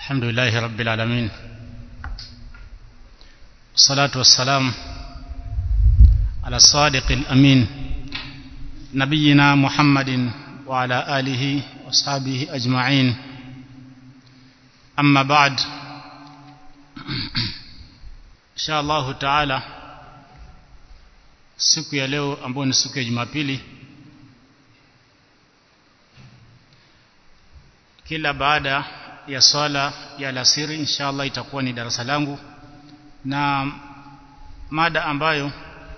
الحمد لله رب العالمين والصلاة والسلام على الصادق الأمين نبينا محمد وعلى آله وصحبه أجمعين أما بعد إن شاء الله تعالى siku ya leo ambayo ni siku ya Jumapili kila baada ya swala ya alasiri inshallah itakuwa ni darasa langu na mada ambayo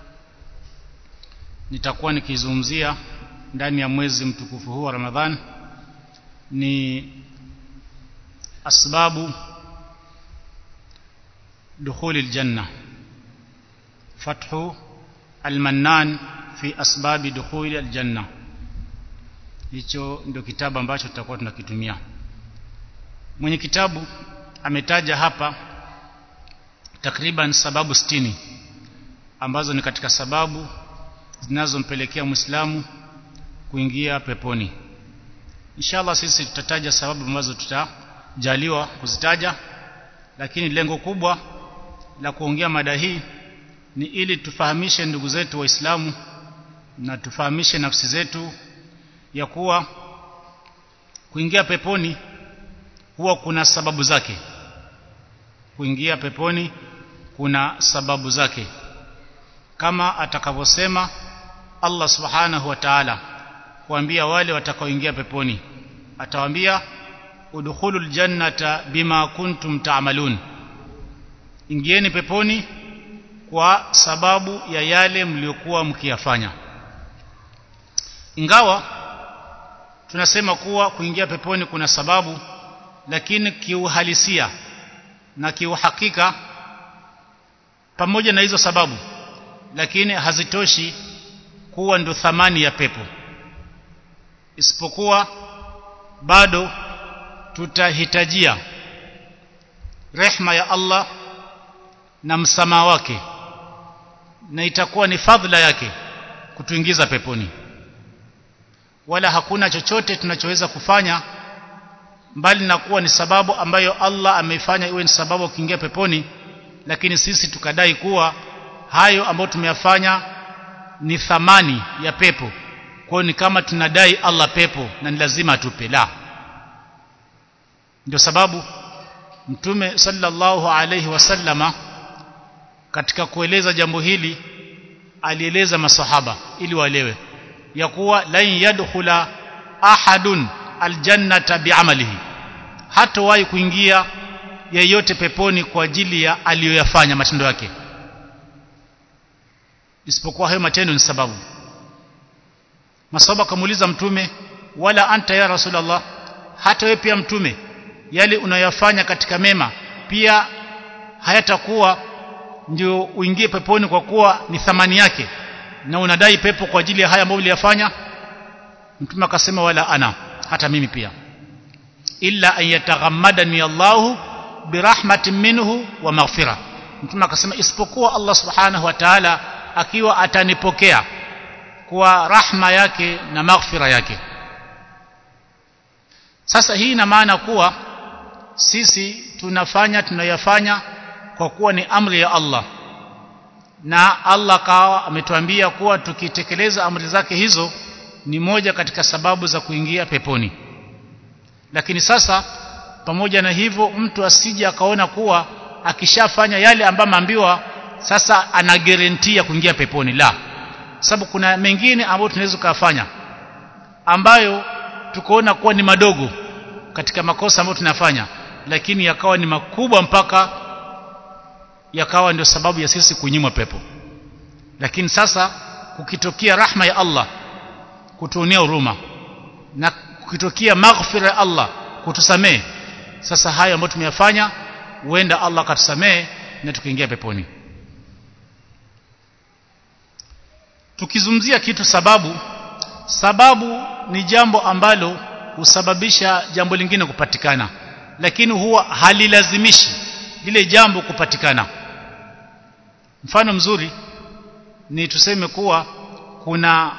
nitakuwa nikizungumzia ndani ya mwezi mtukufu huu wa Ramadhan ni asbabu dukhuli aljanna fathu almannan fi asbabi dukhuli aljanna hicho ndio kitabu ambacho tutakuwa tunakitumia mwenye kitabu ametaja hapa takriban sababu sitini ambazo ni katika sababu zinazompelekea Muislamu kuingia peponi inshallah sisi tutataja sababu ambazo tutajaliwa kuzitaja lakini lengo kubwa la kuongea mada hii ni ili tufahamishe ndugu zetu waislamu na tufahamishe nafsi zetu ya kuwa kuingia peponi huwa kuna sababu zake kuingia peponi kuna sababu zake kama atakavyosema Allah subhanahu wa ta'ala kuambia wale watakaoingia peponi atawaambia udkhulul jannata bima kuntum ta'malun ingieni peponi kwa sababu ya yale mliokuwa mkiyafanya ingawa tunasema kuwa kuingia peponi kuna sababu lakini kiuhalisia na kiuhakika pamoja na hizo sababu lakini hazitoshi kuwa ndo thamani ya pepo isipokuwa bado tutahitajia rehma ya Allah na msamaha wake na itakuwa ni fadhila yake kutuingiza peponi wala hakuna chochote tunachoweza kufanya mbali na kuwa ni sababu ambayo Allah ameifanya iwe ni sababu kuingia peponi lakini sisi tukadai kuwa hayo ambayo tumeyafanya ni thamani ya pepo kwa ni kama tunadai Allah pepo na ni lazima atupe la ndio sababu mtume sallallahu alayhi wasallama katika kueleza jambo hili alieleza masahaba ili waelewe ya kuwa lan yadkhula ahadun aljannata biamalihi hatawahi kuingia yeyote peponi kwa ajili ya aliyoyafanya matendo yake isipokuwa hayo matendo ni sababu masahaba kamuuliza mtume wala anta ya rasulullah hata wewe pia mtume yale unayofanya katika mema pia hayatakuwa ndio uingie peponi kwa kuwa ni thamani yake na unadai pepo kwa ajili ya haya ambayo uliyafanya mtume akasema wala ana hata mimi pia illa an yataghammadani Allahu birahmatin minhu wa maghfira mtume akasema isipokuwa Allah subhanahu wa ta'ala akiwa atanipokea kwa rahma yake na maghfira yake sasa hii ina maana kuwa sisi tunafanya tunayafanya kwa kuwa ni amri ya Allah na Allah kawa ametuambia kuwa tukitekeleza amri zake hizo ni moja katika sababu za kuingia peponi lakini sasa pamoja na hivyo mtu asije akaona kuwa akishafanya yale ambayo maambiwa sasa ana guarantee kuingia peponi la sababu kuna mengine ambayo tunaweza kufanya ambayo tukoona kuwa ni madogo katika makosa ambayo tunafanya lakini yakawa ni makubwa mpaka yakawa ndio sababu ya sisi kunyimwa pepo lakini sasa kukitokea rahma ya Allah kutuonea huruma na kukitokea maghfira ya Allah kutusamee sasa hayo ambayo tumeyafanya huenda Allah akatusamee na tukiingia peponi tukizungumzia kitu sababu sababu ni jambo ambalo husababisha jambo lingine kupatikana lakini huwa halilazimishi lile jambo kupatikana mfano mzuri ni tuseme kuwa kuna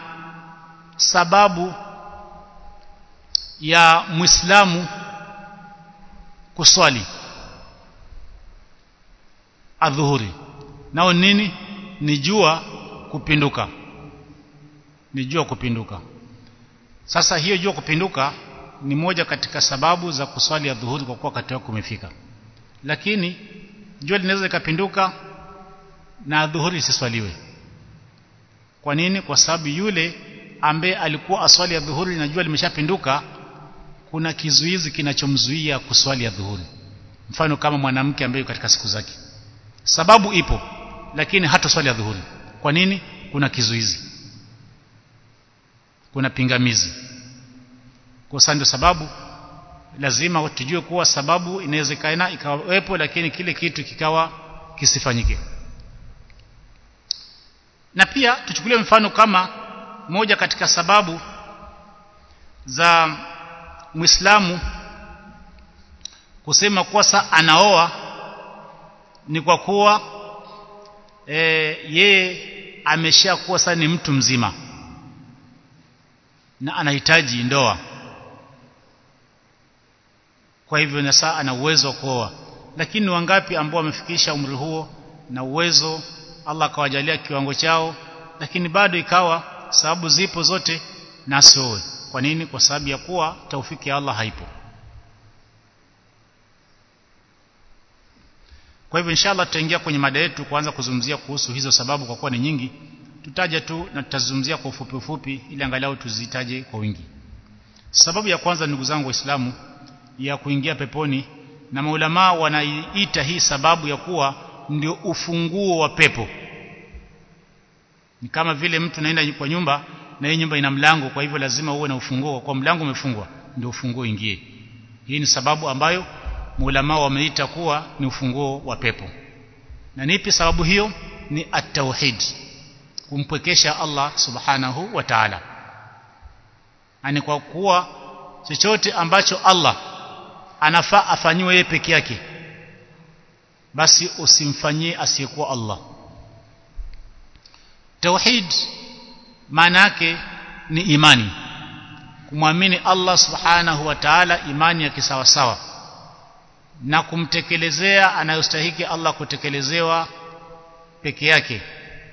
sababu ya Muislamu kuswali adhuhuri nao nini ni jua kupinduka ni jua kupinduka sasa hiyo jua kupinduka ni moja katika sababu za kuswali adhuhuri kwa kuwa wakati wake umefika lakini jua linaweza likapinduka na adhuhuri isiswaliwe kwa nini kwa sababu yule ambaye alikuwa aswali ya dhuhuri na jua limeshapinduka kuna kizuizi kinachomzuia kuswali ya dhuhuri mfano kama mwanamke ambaye katika siku zake sababu ipo lakini hata swali ya dhuhuri kwa nini kuna kizuizi kuna pingamizi kwa sababu ndio sababu lazima tujue kuwa sababu inawezekana ikawepo lakini kile kitu kikawa kisifanyike na pia tuchukulie mfano kama moja katika sababu za Muislamu kusema kuwa sa anaoa ni kwa kuwa e, yeye ameshakuwa sasa ni mtu mzima na anahitaji ndoa kwa hivyo na saa ana uwezo wa kuoa lakini wangapi ambao wamefikisha umri huo na uwezo Allah akawajalia kiwango chao lakini bado ikawa sababu zipo zote na asioe kwa nini kwa sababu ya kuwa taufiki ya Allah haipo kwa hivyo inshallah tutaingia kwenye mada yetu kuanza kuzungumzia kuhusu hizo sababu kwa kuwa ni nyingi tutaja tu na tutazungumzia kwa ufupi ufupi ili angalau tuzitaje kwa wingi sababu ya kwanza ndugu zangu waislamu ya kuingia peponi na maulama wanaiita hii sababu ya kuwa ndio ufunguo wa pepo ni kama vile mtu naenda kwa nyumba na hii nyumba ina mlango kwa hivyo lazima uwe na ufunguo kwa mlango umefungwa ndio ufunguo ingie hii ni sababu ambayo maulama wameita kuwa ni ufunguo wa pepo na nipi sababu hiyo ni at-tauhid kumpwekesha Allah subhanahu wa ta'ala ani kwa kuwa chochote ambacho Allah anafaa afanyiwe yeye peke yake basi usimfanyie asiyekuwa Allah tauhid maana yake ni imani kumwamini Allah subhanahu wa ta'ala imani ya kisawasawa na kumtekelezea anayostahiki Allah kutekelezewa peke yake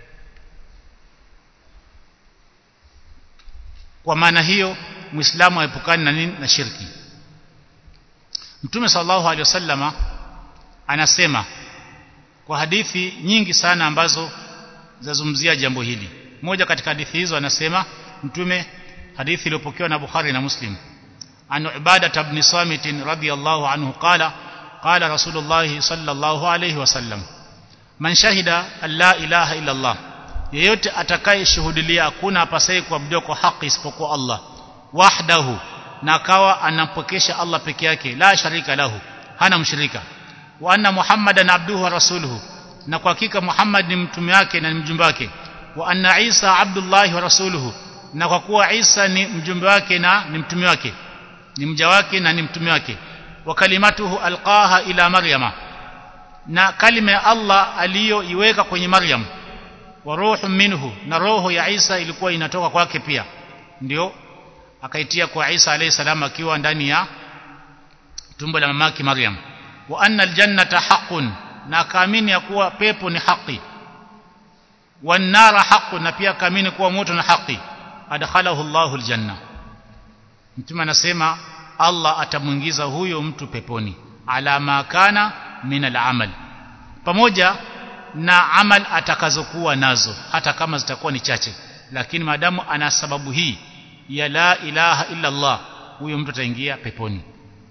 kwa maana hiyo muislamu aepukane na nini na shirki mtume sallallahu alaihi wasallama anasema kwa hadithi nyingi sana ambazo zazungumzia jambo hili moja katika hadithi hizo anasema mtume hadithi iliyopokewa na Bukhari na Muslim an Ubadah ibn Samit radhiyallahu anhu qala qala Rasulullah sallallahu alayhi wasallam man shahida an la ilaha illa Allah yeyote atakayeshuhudia hakuna apasaye kuabudiwa kwa haki isipokuwa Allah wahdahu na akawa anampokesha Allah peke yake la sharika lahu hana mshirika wa anna muhammadan abduhu wa rasuluhu na kwa hakika Muhammad ni mtume wake na ni mjumbe wake wa anna Isa abdullahi wa rasuluhu na kwa kuwa Isa ni mjumbe wake na ni mtume wake ni mja wake na ni mtume wake wa kalimatuhu alqaha ila maryama na kalima ya Allah aliyoiweka kwenye Maryam wa ruhu minhu na roho ya Isa ilikuwa inatoka kwake pia ndio akaitia kwa Isa alayhi salam akiwa ndani ya tumbo la mamake Maryam wa anna aljannata haqqun na akaamini ya kuwa pepo ni haki wan nara haqqun na pia akaamini kuwa moto ni haki adkhalahu Allahu aljanna mtume anasema Allah atamuingiza huyo mtu peponi ala ma kana min alamal pamoja na amal atakazokuwa nazo hata kama zitakuwa ni chache lakini maadamu ana sababu hii ya la ilaha illa Allah huyo mtu ataingia peponi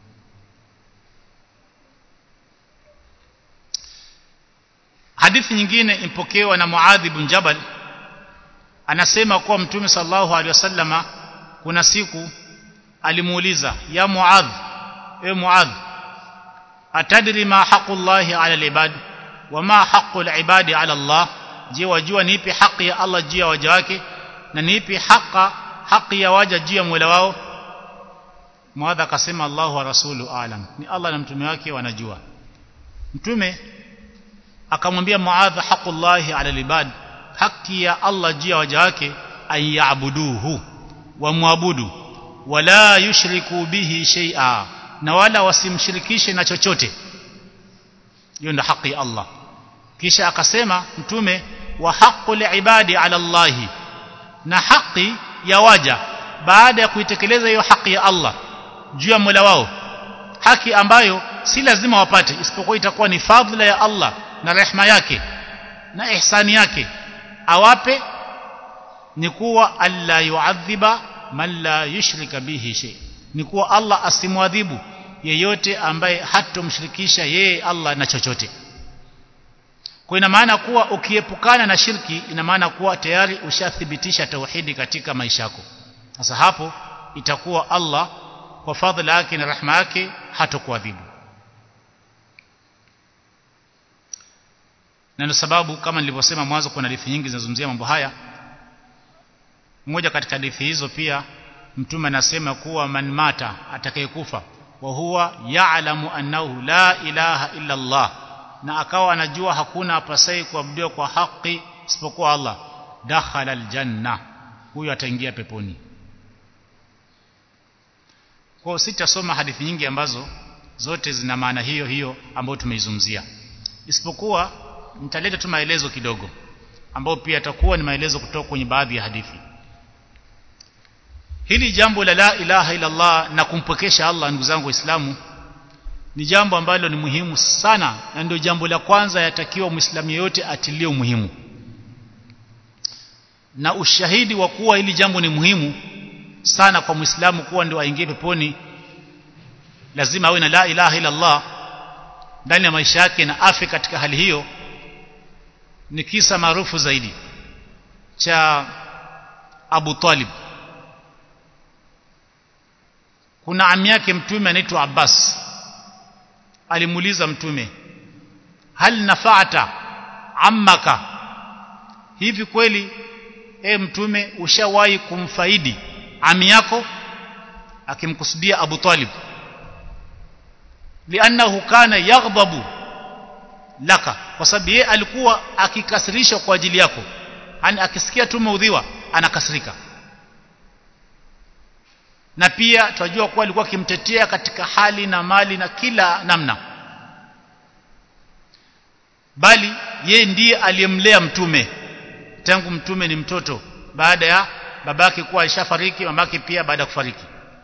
hadithi nyingine impokewa na Muadh ibn Jabal anasema kuwa mtume sallallahu alaihi wasallama kuna siku alimuuliza ya Muadh e Muadh atadri ma haqqullahi ala alibad wa ma haqqul ibadi ala Allah je wajua ni ipi haki ya Allah juu ya waja wake na ni ipi haki haki ya waja juu ya Mola wao Muadh akasema Allahu wa rasulu alam ni Allah na mtume wake wanajua mtume akamwambia Muadh haqqullahi ala alibad haki ya Allah juu ya waja wake ayabuduhu wamwabudu wala yushriku bihi shay'a na wala wasimshirikishe na chochote hiyo ndio haki ya Allah kisha akasema mtume wa haqqul ibadi ala Allah na haki ya waja baada ya kuitekeleza hiyo haki ya Allah juu ya Mola wao haki ambayo si lazima wapate isipokuwa itakuwa ni fadhila ya Allah na rehma yake na ihsani yake awape ni kuwa alla yuadhiba man la yushrika bihi shay ni kuwa Allah asimwadhibu yeyote ambaye hatomshirikisha yeye Allah na chochote kwa ina maana kuwa ukiepukana na shirki ina maana kuwa tayari ushathibitisha tauhidi katika maisha yako sasa hapo itakuwa Allah kwa fadhila yake na rahma yake hatokuadhibu na ndio sababu kama nilivyosema mwanzo kuna hadithi nyingi zinazungumzia mambo haya mmoja katika hadithi hizo pia mtume anasema kuwa man mata atakayekufa wa huwa ya'lamu annahu la ilaha illa Allah na akawa anajua hakuna apasai kuabudiwa kwa haki isipokuwa Allah dakhala aljanna huyo ataingia peponi kwa sitasoma hadithi nyingi ambazo zote zina maana hiyo hiyo ambayo tumeizungumzia isipokuwa nitaleta tu maelezo kidogo ambayo pia yatakuwa ni maelezo kutoka kwenye baadhi ya hadithi hili jambo la la ilaha illa Allah na kumpokesha Allah ndugu zangu waislamu ni jambo ambalo ni muhimu sana na ndio jambo la kwanza yatakiwa muislamu yeyote atilie umuhimu na ushahidi wa kuwa hili jambo ni muhimu sana kwa muislamu kuwa ndio aingie peponi lazima awe na la ilaha illa Allah ndani ya maisha yake na afe katika hali hiyo ni kisa maarufu zaidi cha Abu Talib kuna ami yake mtume anaitwa Abbas alimuuliza mtume hal nafa'ata ammaka hivi kweli e mtume ushawahi kumfaidi ami yako akimkusudia Abu Talib lianahu kana yaghdabu laka kwa sababu yeye alikuwa akikasirishwa kwa ajili yako yani akisikia tu maudhiwa anakasirika na pia tunajua kuwa alikuwa akimtetea katika hali na mali na kila namna bali yeye ndiye aliyemlea mtume tangu mtume ni mtoto baada ya babake kuwa alishafariki mamake pia baada ya kufariki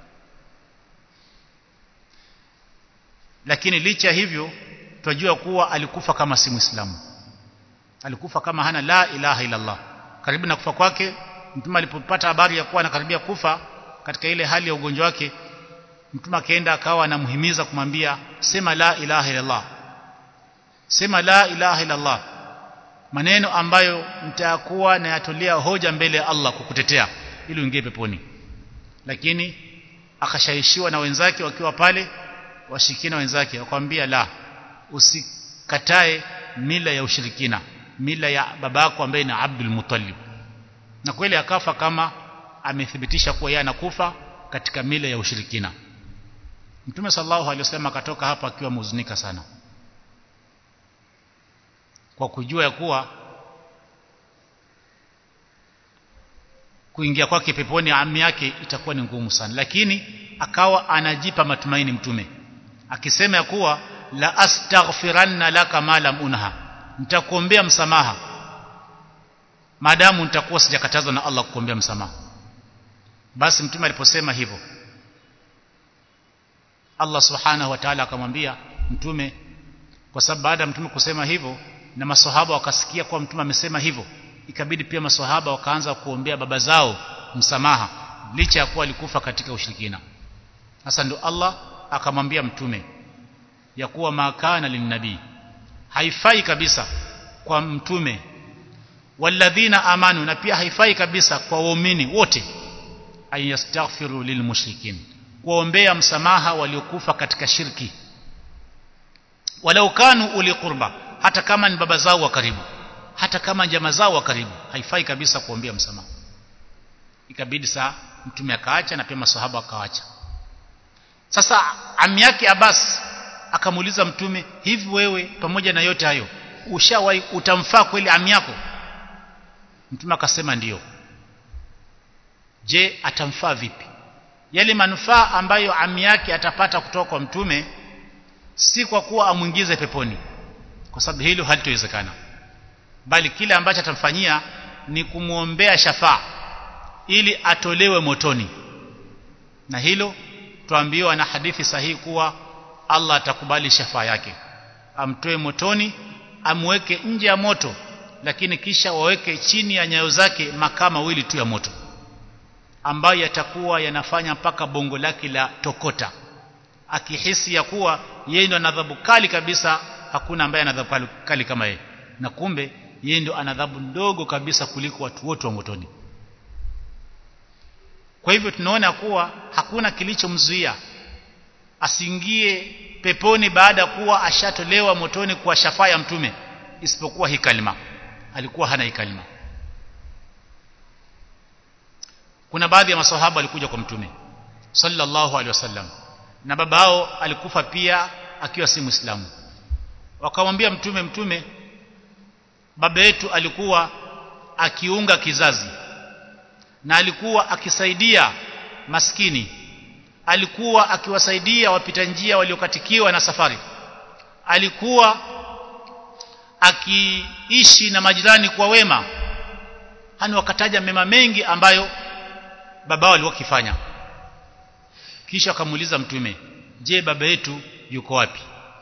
lakini licha hivyo tunajua kuwa alikufa kama si muislamu alikufa kama hana la ilaha illa Allah karibu na kufa kwake mtume alipopata habari ya kuwa anakaribia kufa katika ile hali ya ugonjwa wake mtume akaenda akawa anamhimiza kumwambia sema la ilaha illa Allah sema la ilaha illa Allah maneno ambayo mtakuwa na yatolea hoja mbele ya Allah kukutetea ili uingie peponi lakini akashaishiwa na wenzake wakiwa pale washirikina wenzake wakamwambia la usikatae mila ya ushirikina mila ya babako ambaye ni Abdul Muttalib na kweli akafa kama amethibitisha kuwa yeye anakufa katika mila ya ushirikina Mtume sallallahu alaihi wasallam akatoka hapa akiwa mhuzunika sana kwa kujua ya kuwa kuingia kwake peponi ami yake itakuwa ni ngumu sana lakini akawa anajipa matumaini mtume akisema ya kuwa la astaghfiranna laka ma lam unha nitakuombea msamaha maadamu nitakuwa sijakatazwa na Allah kukuombea msamaha basi mtume aliposema hivyo Allah subhanahu wa ta'ala akamwambia mtume kwa sababu baada ya mtume kusema hivyo na maswahaba wakasikia kuwa mtume amesema hivyo ikabidi pia maswahaba wakaanza kuombea baba zao msamaha licha ya kuwa alikufa katika ushirikina sasa ndio Allah akamwambia mtume ya kuwa makana linnabii haifai kabisa kwa mtume walladhina amanu na pia haifai kabisa kwa waumini wote ayastaghfiru lilmushrikin kuombea msamaha waliokufa katika shirki walau kanu uli qurba hata kama ni baba zao wa karibu hata kama jamaa zao wa karibu haifai kabisa kuombea msamaha ikabidi saa mtume akaacha na pia maswahaba akaacha sasa ami yake Abbas akamuuliza mtume hivi wewe pamoja na yote hayo ushawahi utamfaa kweli ami yako mtume akasema ndiyo je atamfaa vipi yale manufaa ambayo ami yake atapata kutoka kwa mtume si kwa kuwa amwingize peponi kwa sababu hilo halitowezekana bali kile ambacho atamfanyia ni kumwombea shafaa ili atolewe motoni na hilo tuambiwa na hadithi sahihi kuwa Allah atakubali shafaa yake amtoe motoni amweke nje ya moto lakini kisha waweke chini ya nyayo zake makaa mawili tu ya moto ambayo yatakuwa yanafanya mpaka bongo lake la tokota akihisi ya kuwa yeye ndo anadhabu kali kabisa hakuna ambaye anadhabu kali, kali kama yeye na kumbe yeye ndo anadhabu ndogo kabisa kuliko watu wote wa motoni kwa hivyo tunaona kuwa hakuna kilichomzuia asiingie peponi baada ya kuwa ashatolewa motoni kwa shafaa ya mtume isipokuwa hii kalima alikuwa hana hii kalima kuna baadhi ya maswahaba walikuja kwa mtume sallallahu alaihi wasallam na babao alikufa pia akiwa si muislamu wakamwambia mtume mtume baba yetu alikuwa akiunga kizazi na alikuwa akisaidia maskini alikuwa akiwasaidia wapita njia waliokatikiwa na safari alikuwa akiishi na majirani kwa wema hani wakataja mema mengi ambayo babao alikuwa akifanya kisha akamuuliza mtume je baba yetu yuko wapi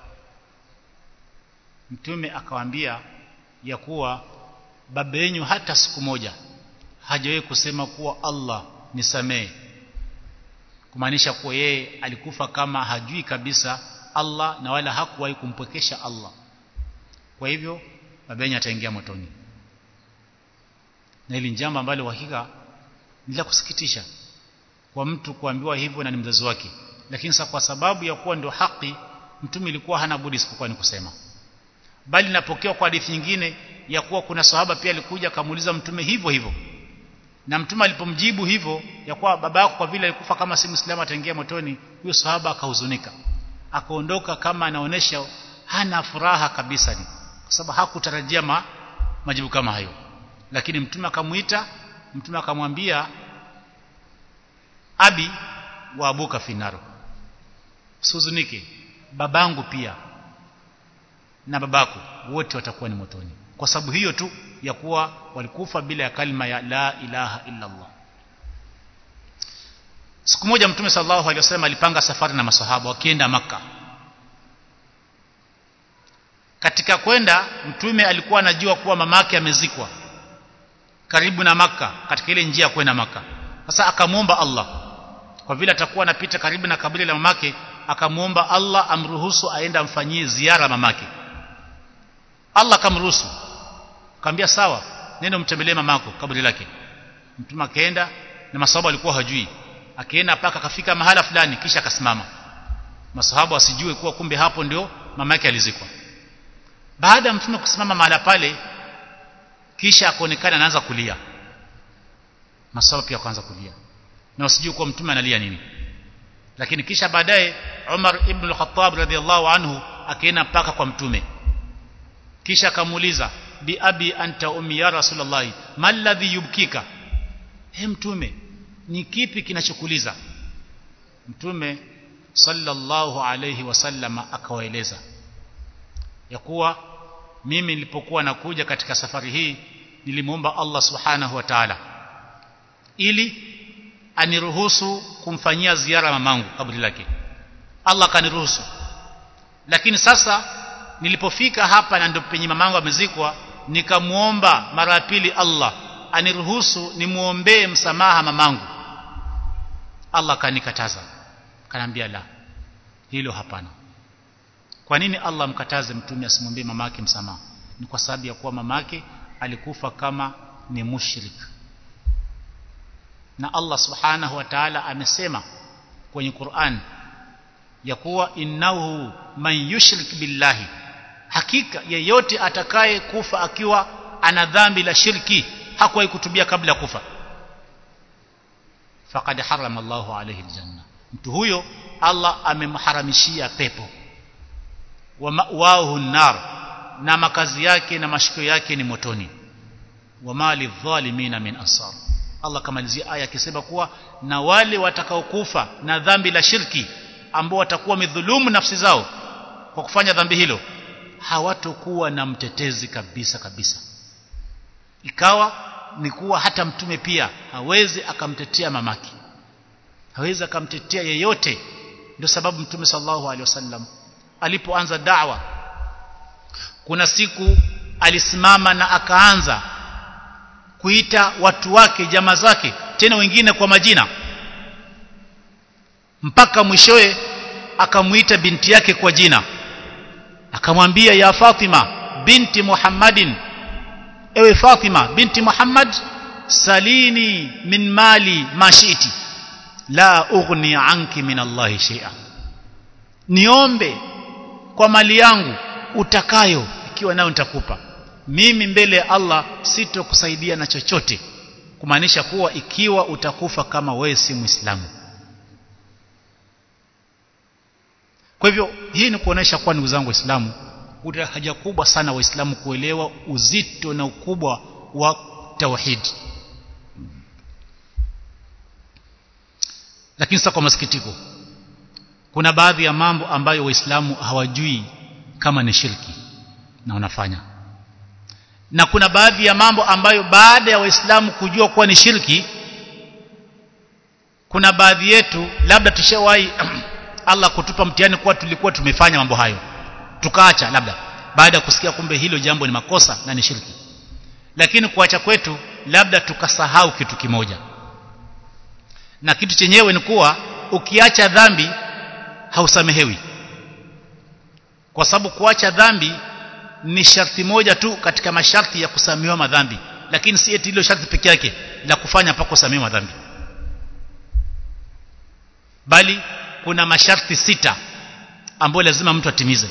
mtume akawaambia ya kuwa baba yenu hata siku moja hajawahi kusema kuwa Allah nisamee kumaanisha kuwa yeye alikufa kama hajui kabisa Allah na wala hakuwahi kumpwekesha Allah kwa hivyo baba yenu ataingia motoni na hili jambo ambalo hakika ni la kusikitisha kwa mtu kuambiwa hivyo na ni mzazi wake lakini sasa kwa sababu ya kuwa ndio haki mtume ilikuwa hana budi isipokuwa ni kusema bali napokewa kwa hadithi nyingine ya kuwa kuna sahaba pia alikuja akamuuliza mtume hivyo hivyo na mtume alipomjibu hivyo ya kuwa baba yako kwa vile alikufa kama si muislamu ataingia motoni huyo sahaba akahuzunika akaondoka kama anaonesha hana furaha kabisa ni kwa sababu hakutarajia ma, majibu kama hayo lakini mtume akamuita mtume akamwambia abi wa abuka finaro usihuzunike babangu pia na babako wote watakuwa ni motoni kwa sababu hiyo tu ya kuwa walikufa bila ya kalima ya la ilaha illa Allah siku moja mtume sallallahu alaihi wasallam alipanga safari na masahaba wakienda maka katika kwenda mtume alikuwa anajua kuwa mamake amezikwa karibu na maka katika ile njia ya kwenda maka sasa akamwomba Allah kwa vile atakuwa anapita karibu na kaburi la mamake akamwomba Allah amruhusu aende amfanyie ziara mamake Allah akamruhusu akamwambia sawa nenda mtembelee mamako kaburi lake mtume akaenda na masahaba walikuwa hajui akaenda mpaka akafika mahala fulani kisha akasimama masahaba wasijue kuwa kumbe hapo ndio mama yake alizikwa baada ya mtume kusimama mahala pale kisha akaonekana anaanza kulia masahaba pia akaanza kulia na wasijue kuwa mtume analia nini lakini kisha baadaye Umar ibn al-Khattab radhiallahu anhu akaenda mpaka kwa mtume kisha akamuuliza bi abi anta ummi ya rasulullah mal ladhi yubkika he mtume ni kipi kinachokuliza mtume sallallahu alayhi wasallam akawaeleza ya kuwa mimi nilipokuwa nakuja katika safari hii nilimwomba Allah subhanahu wa ta'ala ili aniruhusu kumfanyia ziara mamangu kaburi lake Allah kaniruhusu lakini sasa nilipofika hapa na ndio penye mamangu amezikwa nikamuomba mara ya pili Allah aniruhusu nimuombee msamaha mamangu Allah kanikataza kanambia la hilo hapana kwa nini Allah mkataze mtume asimwombee mamake msamaha ni kwa sababu ya kuwa mamake alikufa kama ni mushrik na Allah subhanahu wa ta'ala amesema kwenye Qur'an ya kuwa innahu man yushrik billahi hakika yeyote atakaye kufa akiwa ana dhambi la shirki hakuwahi kutubia kabla ya kufa faqad harama Allahu alayhi aljanna mtu huyo Allah amemharamishia pepo wa ma'wahu nar na makazi yake na mashikio yake ni motoni wa mali dhalimina min ansar Allah kamalizia aya akisema kuwa na wale watakaokufa na dhambi la shirki ambao watakuwa wamedhulumu nafsi zao kwa kufanya dhambi hilo hawatokuwa na mtetezi kabisa kabisa ikawa ni kuwa hata mtume pia hawezi akamtetea mamake hawezi akamtetea yeyote ndio sababu mtume sallallahu alaihi wasallam alipoanza da'wa kuna siku alisimama na akaanza kuita watu wake jamaa zake tena wengine kwa majina mpaka mwishowe akamuita binti yake kwa jina akamwambia ya Fatima binti Muhammadin ewe Fatima binti Muhammad salini min mali mashiti la ughni anki min Allah shay'a niombe kwa mali yangu utakayo ikiwa nayo nitakupa mimi mbele ya Allah sitokusaidia na chochote kumaanisha kuwa ikiwa utakufa kama wewe si muislamu kwa hivyo hii ni kuonesha kuwa ndugu zangu waislamu kuna haja kubwa sana waislamu kuelewa uzito na ukubwa wa tauhid lakini sasa kwa masikitiko kuna baadhi ya mambo ambayo waislamu hawajui kama ni shirki na wanafanya na kuna baadhi ya mambo ambayo baada ya waislamu kujua kuwa ni shirki kuna baadhi yetu labda tushawahi Allah kutupa mtihani kuwa tulikuwa tumefanya mambo hayo tukaacha labda baada ya kusikia kumbe hilo jambo ni makosa na ni shirki lakini kuacha kwetu labda tukasahau kitu kimoja na kitu chenyewe ni kuwa ukiacha dhambi hausamehewi kwa sababu kuacha dhambi ni sharti moja tu katika masharti ya kusamehewa madhambi lakini si eti hilo sharti peke yake la kufanya mpaka kusamehewa madhambi bali kuna masharti sita ambayo lazima mtu atimize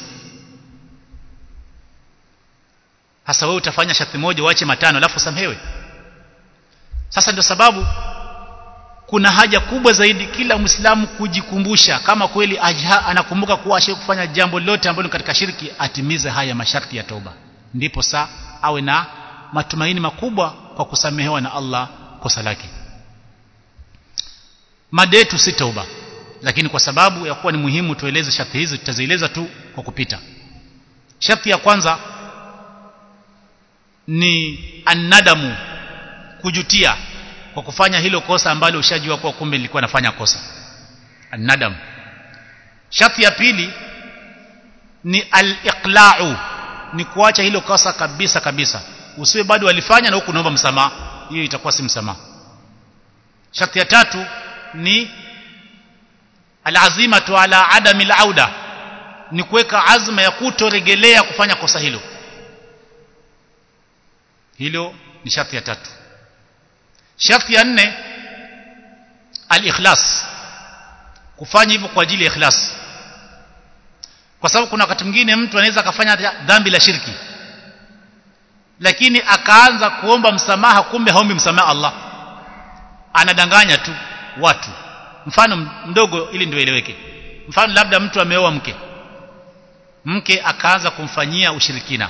hasa wewe utafanya sharti moja uache matano alafu usamehewe sasa ndio sababu kuna haja kubwa zaidi kila Muislamu kujikumbusha kama kweli ajha anakumbuka kuwa ashe kufanya jambo lote ambalo katika shirki atimize haya masharti ya toba ndipo saa awe na matumaini makubwa kwa kusamehewa na Allah kosa lake mada yetu si toba lakini kwa sababu ya kuwa ni muhimu tueleze sharti hizi tutazieleza tu kwa kupita sharti ya kwanza ni annadamu kujutia kwa kufanya hilo kosa ambalo ushajua kuwa kumbe nilikuwa nafanya kosa annadam sharti ya pili ni al-iqla'u ni kuacha hilo kosa kabisa kabisa usiwe bado walifanya na huku naomba msamaha hiyo itakuwa si msamaha sharti ya tatu ni alazimatu ala adami alauda ni kuweka azma ya kutoregelea kufanya kosa hilo hilo ni sharti ya tatu sharti ya nne al-ikhlas kufanya hivyo kwa ajili ya ikhlas kwa sababu kuna wakati mwingine mtu anaweza akafanya dhambi la shirki lakini akaanza kuomba msamaha kumbe haombi msamaha Allah anadanganya tu watu mfano mdogo ili ndio eleweke mfano labda mtu ameoa mke mke akaanza kumfanyia ushirikina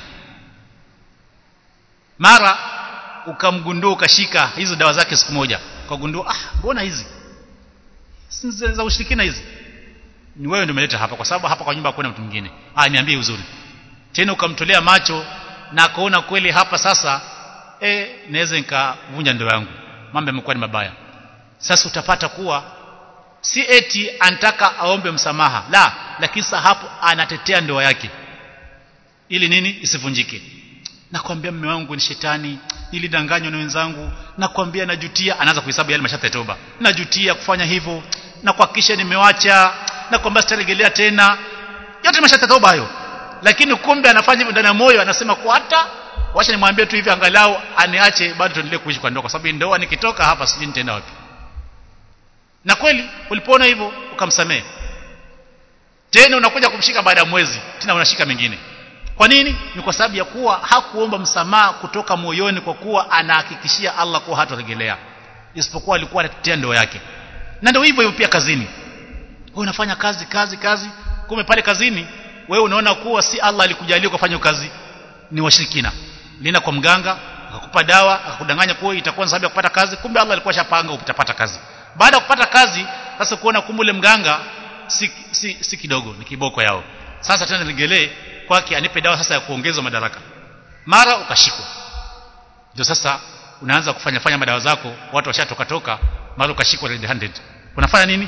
mara ukamgundua ukashika hizo dawa zake siku moja ukagundua ah mbona hizi si za ushirikina hizi ni wewe ndio umeleta hapa kwa sababu hapa kwa nyumba hakuna mtu mwingine ah niambie uzuri tena ukamtolea macho na akaona kweli hapa sasa eh naweza nikavunja ndoa yangu mambo yamekuwa ni mabaya sasa utapata kuwa si eti anataka aombe msamaha la lakini sasa hapo anatetea ndoa yake ili nini isivunjike nakwambia mume wangu ni shetani nilidanganywa na wenzangu nakwambia najutia anaanza kuhesabu yale masharti ya toba najutia kufanya hivyo na kuhakikisha nimewacha na kwamba sitarejelea tena yote masharti ya toba hayo lakini kumbe anafanya hivyo ndani ya moyo anasema kwa hata wacha nimwambie tu hivi angalau aniache bado tuendelee kuishi kwa ndoa kwa sababu ndoa nikitoka hapa sijui nitaenda wapi na kweli ulipoona hivyo ukamsamehe tena unakuja kumshika baada ya mwezi tena unashika mengine kwa nini ni kwa sababu ya kuwa hakuomba msamaha kutoka moyoni kwa kuwa anahakikishia Allah kuwa hatarejelea isipokuwa alikuwa anatetea ndoa yake na ndio hivyo hivyo pia kazini wewe unafanya kazi kazi kazi kumbe pale kazini wewe unaona kuwa si Allah alikujalia kufanya kazi ni washirikina lina kwa mganga akakupa dawa akakudanganya kuwa itakuwa sababu ya kupata kazi kumbe Allah alikuwa shapanga utapata kazi baada ya kupata kazi sasa kuona kumbe ule mganga si, si, si kidogo ni kiboko yao sasa tena nigelee kwake anipe dawa sasa ya kuongeza madaraka mara ukashikwa ndio sasa unaanza kufanya fanya madawa zako watu washatoka toka mara ukashikwa red handed unafanya nini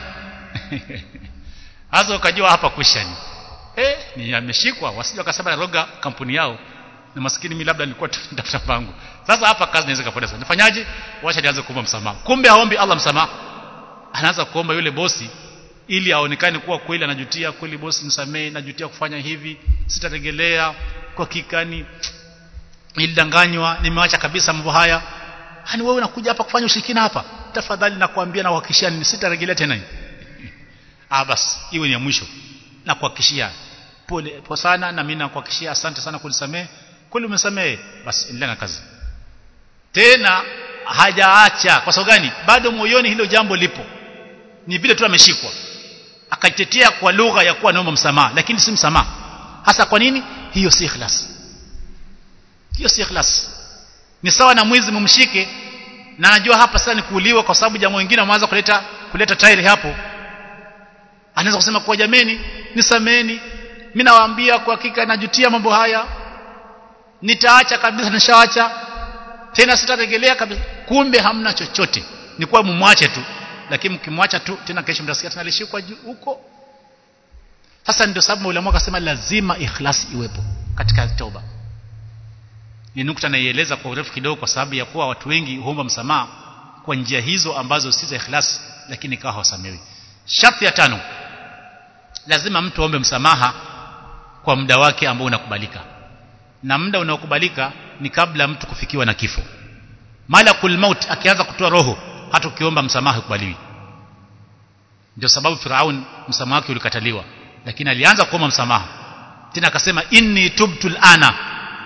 hasa ukajua hapa kushani eh ni ameshikwa wasije wakasema naroga kampuni yao na maskini mimi labda nilikuwa tafuta pangu sasa hapa kazi inaweza kupoteza nifanyaje wacha nianze kuomba msamaha kumbe haombi Allah msamaha anaanza kuomba yule bosi ili aonekane kuwa kweli anajutia kweli bosi nisamee najutia kufanya hivi sitaregelea kwa kikani nilidanganywa nimeacha kabisa mambo haya hani wewe unakuja hapa kufanya ushirikina hapa tafadhali nakwambia na kuhakikishia ni sitaregelea tena ah basi iwe ni ya mwisho na kuhakikishia pole po sana na mimi nakuhakikishia asante sana kunisamehe kweli umesamehe basi endelea na kazi tena hajaacha kwa sababu gani bado moyoni hilo jambo lipo ni vile tu ameshikwa akaitetea kwa lugha ya kuwa naomba msamaha lakini si msamaha hasa kwa nini hiyo si ikhlas hiyo si ikhlas ni sawa na mwizi mumshike na anajua hapa sasa ni kuuliwa kwa sababu jamaa wengine wameanza kuleta kuleta tairi hapo anaweza kusema kwa jameni nisameni mimi nawaambia kwa hakika najutia mambo haya nitaacha kabisa nishaacha tena sitaregelea kabisa kumbe hamna chochote ni kwa mumwache tu lakini mkimwacha tu tena kesho mtasikia tena alishikwa huko sasa ndio sababu ulama akasema lazima ikhlasi iwepo katika toba ni nukta naieleza kwa urefu kidogo kwa sababu ya kuwa watu wengi huomba msamaha kwa njia hizo ambazo si za ikhlasi lakini ikawa hawasamewi sharti ya tano lazima mtu aombe msamaha kwa muda wake ambao unakubalika na muda unaokubalika ni kabla mtu kufikiwa na kifo malakul maut akianza kutoa roho hata ukiomba msamaha ukubaliwi ndio sababu Firaun msamaha wake ulikataliwa lakini alianza kuomba msamaha tena akasema inni tubtu ana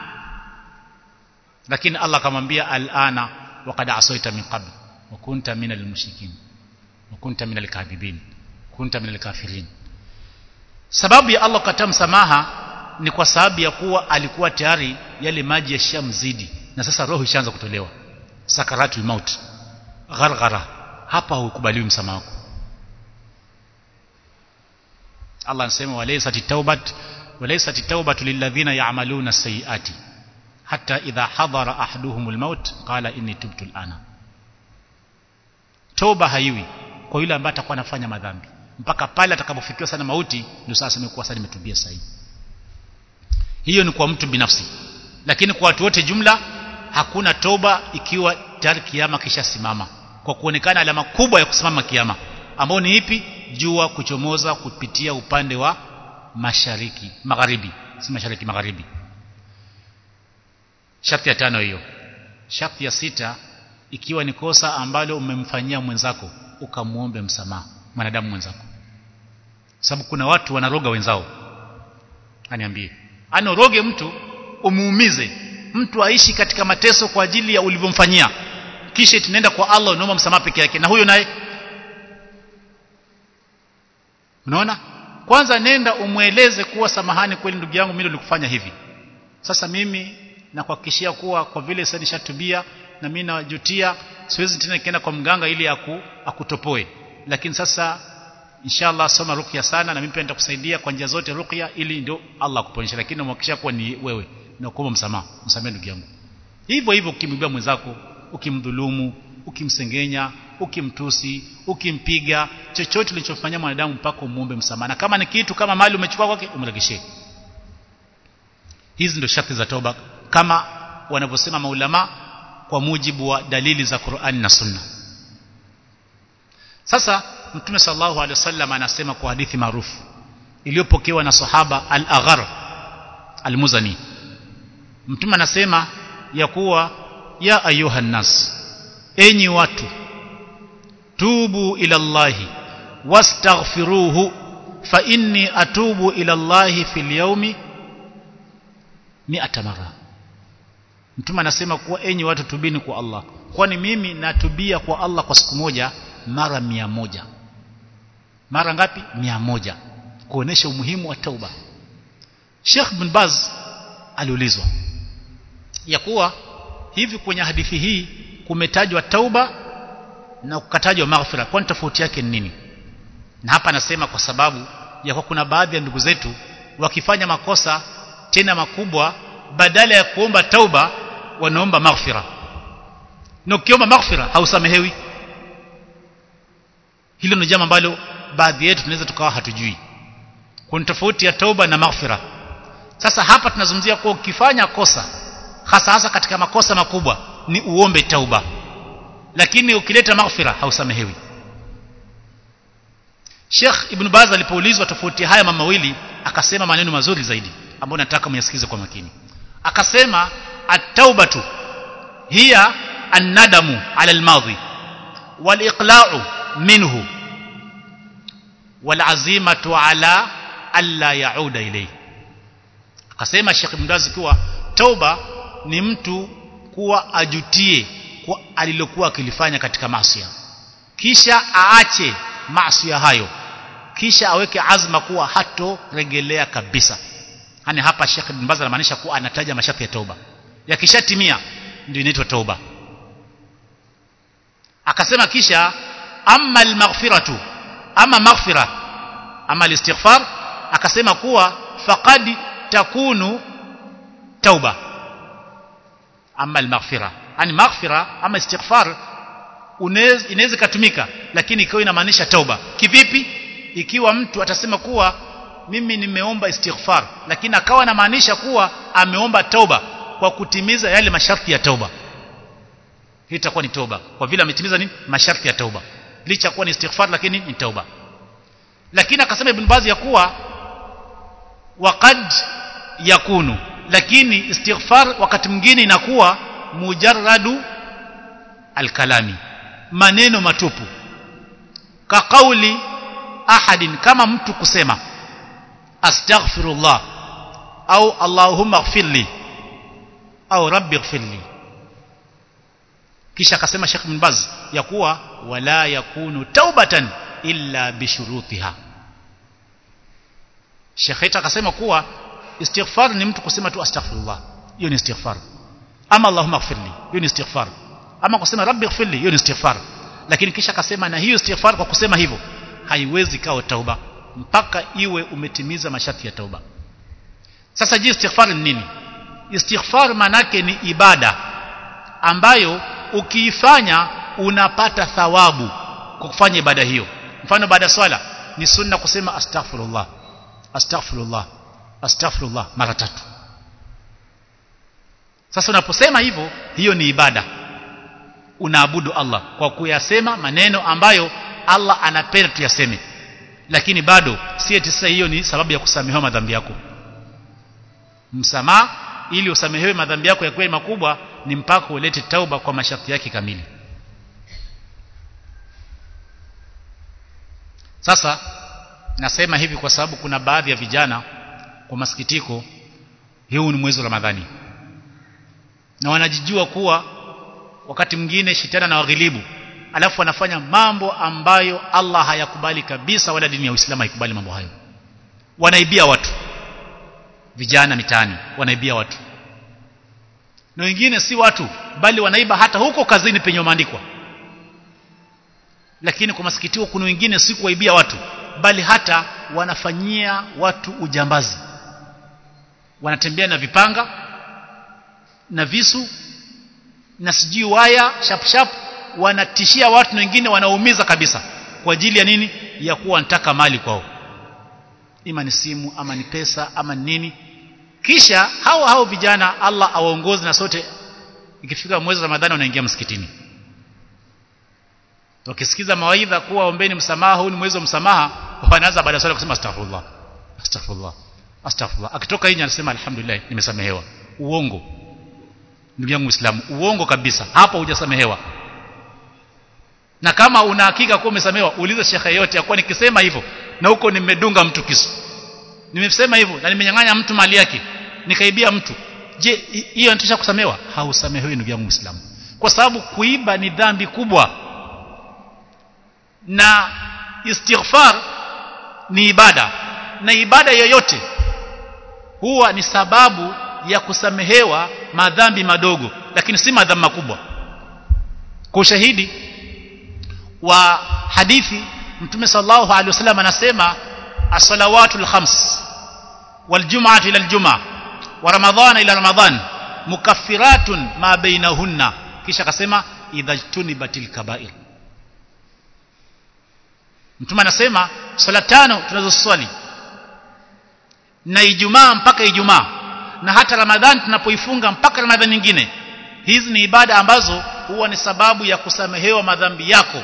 lakini Allah akamwambia alana waqad asaita min qabl wa kunta min almushrikin wa kunta min alkadhibin kunta min alkafirin sababu ya Allah kukataa msamaha ni kwa sababu ya kuwa alikuwa tayari yale maji yashamzidi na sasa roho ishaanza kutolewa sakaratul maut gharghara hapa hukubaliwi msamaha wako Allah anasema walaysat taubat walaysat taubatu lilladhina ya'maluna sayiati hatta idha hadara ahaduhumul maut qala inni tubtu alana toba haiwi kwa yule ambaye atakuwa anafanya madhambi mpaka pale atakapofikiwa sana mauti ndio sasa imekuwa sasa nimetubia sahihi hiyo ni kwa mtu binafsi lakini kwa watu wote jumla hakuna toba ikiwa tayari kiama kisha simama kwa kuonekana alama kubwa ya kusimama kiama ambao ni ipi jua kuchomoza kupitia upande wa mashariki magharibi si mashariki magharibi sharti ya tano hiyo sharti ya sita ikiwa ni kosa ambalo umemfanyia mwenzako ukamuombe msamaha mwanadamu mwenzako sababu kuna watu wanaroga wenzao aniambie anoroge mtu umuumize mtu aishi katika mateso kwa ajili ya ulivyomfanyia kisha tunaenda kwa Allah unaomba msamaha peke yake na huyo naye unaona kwanza nenda umweleze kuwa samahani kweli ndugu yangu mimi nilikufanya hivi sasa mimi nakuhakikishia kuwa kwa vile sasa nishatubia na mimi najutia siwezi tena nikienda kwa mganga ili aku, akutopoe lakini sasa inshallah soma ruqya sana na mimi pia nitakusaidia kwa njia zote ruqya ili ndio Allah akuponyesha lakini namhakikishia kuwa ni wewe na kuomba msamaha msamehe ndugu yangu hivyo hivyo ukimwibia mwenzako ukimdhulumu ukimsengenya ukimtusi ukimpiga chochote ulichofanyia mwanadamu mpaka umuombe msamaha na kama ni kitu kama mali umechukua kwake umrekeshee hizi ndio sharti za toba kama wanavyosema maulama kwa mujibu wa dalili za Qur'an na Sunna sasa Mtume sallallahu alaihi wasallam anasema kwa hadithi maarufu iliyopokewa na sahaba Al-Aghar Al-Muzani Mtume anasema ya kuwa ya ayuha nas enyi watu tubu ila Allahi wastaghfiruhu fa inni atubu ila Allahi fil yawmi mi'ata mara Mtume anasema kuwa enyi watu tubini kwa Allah kwani mimi natubia kwa Allah kwa siku moja mara mia moja mara ngapi mia moja kuonesha umuhimu wa tauba Sheikh bin Baz aliulizwa ya kuwa hivi kwenye hadithi hii kumetajwa tauba na kukatajwa maghfira kwani tofauti yake ni nini na hapa nasema kwa sababu ya kwa kuna baadhi ya ndugu zetu wakifanya makosa tena makubwa badala ya kuomba tauba wanaomba maghfira na ukiomba maghfira hausamehewi hilo ni jambo ambalo baadhi yetu tunaweza tukawa hatujui kuna tofauti ya tauba na maghfira sasa hapa tunazungumzia kuwa ukifanya kosa hasa hasa katika makosa makubwa ni uombe tauba lakini ukileta maghfira hausamehewi Sheikh Ibn Baz alipoulizwa tofauti haya mama mawili akasema maneno mazuri zaidi ambayo nataka myasikize kwa makini akasema at-taubatu hiya an-nadamu ala al-madhi wal-iqla'u minhu wal-azimatu ala alla yauda ilayhi akasema Sheikh Ibn Baz kuwa tauba ni mtu kuwa ajutie kwa alilokuwa akilifanya katika maasi kisha aache maasi hayo kisha aweke azma kuwa hatoregelea kabisa yani hapa Sheikh Ibn Baz anamaanisha kuwa anataja masharti ya tauba yakishatimia ndio inaitwa tauba akasema kisha amma al-maghfiratu ama maghfira ama al-istighfar akasema kuwa faqad takunu tauba ama al-maghfira yani maghfira ama istighfar inaweza kutumika lakini ikiwa inamaanisha tauba kivipi ikiwa mtu atasema kuwa mimi nimeomba istighfar lakini akawa anamaanisha kuwa ameomba tauba kwa kutimiza yale masharti ya tauba hii itakuwa ni tauba kwa vile ametimiza nini masharti ya tauba licha kuwa ni istighfar lakini ni tauba lakini akasema ibn Baz ya kuwa waqad yakunu lakini istighfar wakati mwingine inakuwa mujarradu alkalami maneno matupu ka kauli ahadin kama mtu kusema astaghfirullah au allahumma ighfirli au rabbi ighfirli kisha akasema Sheikh Ibn Baz ya kuwa wala yakunu taubatan illa bishurutiha Sheikh akasema kuwa istighfar ni mtu kusema tu astaghfirullah hiyo ni istighfar ama allahumma ighfirli hiyo ni istighfar ama kusema rabbi ighfirli hiyo ni istighfar lakini kisha akasema na hiyo istighfar kwa kusema hivyo haiwezi kawa tauba mpaka iwe umetimiza masharti ya tauba sasa je istighfar ni nini istighfar manake ni ibada ambayo ukiifanya unapata thawabu kwa kufanya ibada hiyo mfano baada ya swala ni sunna kusema astaghfirullah astaghfirullah astaghfirullah mara tatu sasa unaposema hivyo hiyo ni ibada unaabudu Allah kwa kuyasema maneno ambayo Allah anapenda tuyaseme lakini bado si eti sasa hiyo ni sababu ya kusamehewa madhambi yako msamaha ili usamehewe madhambi yako ya kweli makubwa ni mpaka ulete tauba kwa masharti yake kamili sasa nasema hivi kwa sababu kuna baadhi ya vijana kwa masikitiko huu ni mwezi wa Ramadhani na wanajijua kuwa wakati mwingine shetani na waghilibu alafu wanafanya mambo ambayo Allah hayakubali kabisa wala dini ya Uislamu haikubali mambo hayo wanaibia watu vijana mitaani wanaibia watu na wengine si watu bali wanaiba hata huko kazini penye maandikwa lakini kwa masikitiko kuna wengine si kuwaibia watu bali hata wanafanyia watu ujambazi wanatembea na vipanga na visu na sijui waya shap shap wanatishia watu na wengine wanaumiza kabisa kwa ajili ya nini ya kuwa wanataka mali kwao ima ni simu ama ni pesa ama ni nini kisha hao hao vijana Allah awaongoze na sote ikifika mwezi wa Ramadhani wanaingia msikitini wakisikiza mawaidha kuwa ombeni msamaha huu ni mwezi wa msamaha wanaanza baada ya swala kusema astaghfirullah astaghfirullah astaghfirullah akitoka nje anasema alhamdulillah nimesamehewa uongo ndugu yangu muislamu uongo kabisa hapo hujasamehewa na kama una hakika kuwa umesamehewa uliza shekhe yote yakuwa nikisema hivyo na huko nimedunga mtu kisu nimesema hivyo na nimenyang'anya mtu mali yake nikaibia mtu je hiyo inatosha kusamehewa hausamehewi ndugu yangu muislamu kwa sababu kuiba ni dhambi kubwa na istighfar ni ibada na ibada yoyote huwa ni sababu ya kusamehewa madhambi madogo lakini si madhambi makubwa kwa ushahidi wa hadithi mtume sallallahu alaihi wasallam anasema as-salawatul khams wal jum'atu ila al-jum'ah wa ramadhana ila ramadhan mukaffiratun ma bainahunna kisha akasema idha tunibatil kaba'ir mtume anasema swala tano tunazoswali na ijumaa mpaka ijumaa na hata ramadhani tunapoifunga mpaka ramadhani nyingine hizi ni ibada ambazo huwa ni sababu ya kusamehewa madhambi yako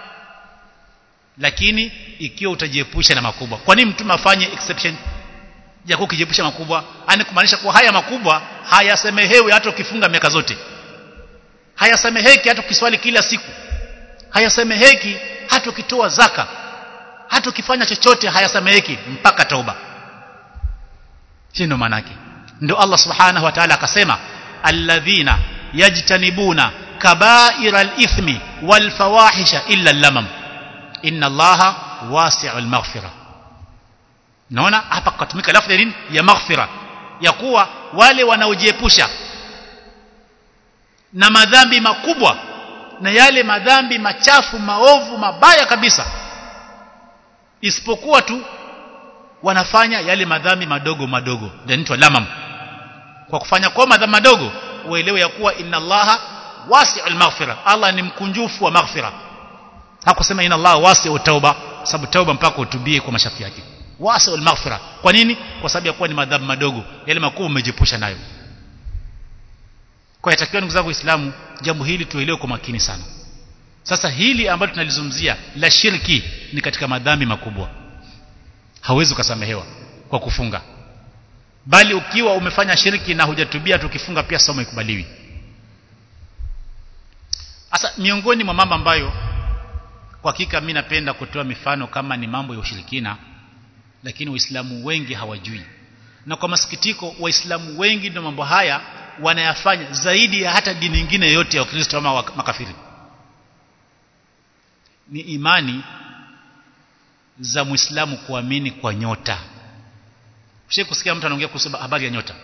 lakini ikiwa utajiepusha na makubwa kwa nini mtume afanye exception ya kukijiepusha makubwa ani kumaanisha kuwa haya makubwa hayasemehewi hata ukifunga miaka zote hayasemeheki hata ukiswali kila siku hayasemeheki hata ukitoa zaka hata ukifanya chochote hayasemeheki mpaka tauba hii ndio maana yake ndio Allah subhanahu wa ta'ala akasema alladhina yajtanibuna kaba'ira al-ithmi wal fawahisha illa al-lamam inna allaha wasi'ul maghfira naona hapa kutumika lafzi ya nini ya maghfira ya kuwa wale wanaojiepusha na madhambi makubwa na yale madhambi machafu maovu mabaya kabisa isipokuwa tu wanafanya yale madhambi madogo madogo ndio lamam kwa kufanya kwa madhambi madogo uelewe ya kuwa inna allaha wasi'ul maghfira Allah ni mkunjufu wa maghfira hakusema inna allaha wasi'ut tauba sababu tauba mpaka utubie kwa mashafi yake wasi'ul maghfira kwa nini kwa sababu ya kuwa ni madhambi madogo yale makubwa umejepusha nayo kwa yatakiwa ndugu zangu waislamu jambo hili tuelewe kwa makini sana sasa hili ambalo tunalizungumzia la shirki ni katika madhambi makubwa hauwezi ukasamehewa kwa kufunga bali ukiwa umefanya shirki na hujatubia tukifunga pia somo ikubaliwi sasa miongoni mwa mambo ambayo kwa hakika mimi napenda kutoa mifano kama ni mambo ya ushirikina lakini waislamu wengi hawajui na kwa masikitiko waislamu wengi ndio mambo haya wanayafanya zaidi ya hata dini nyingine yote ya Ukristo ama makafiri ni imani za Muislamu kuamini kwa nyota Ushe kusikia mtu anaongea kuhusu habari ya nyota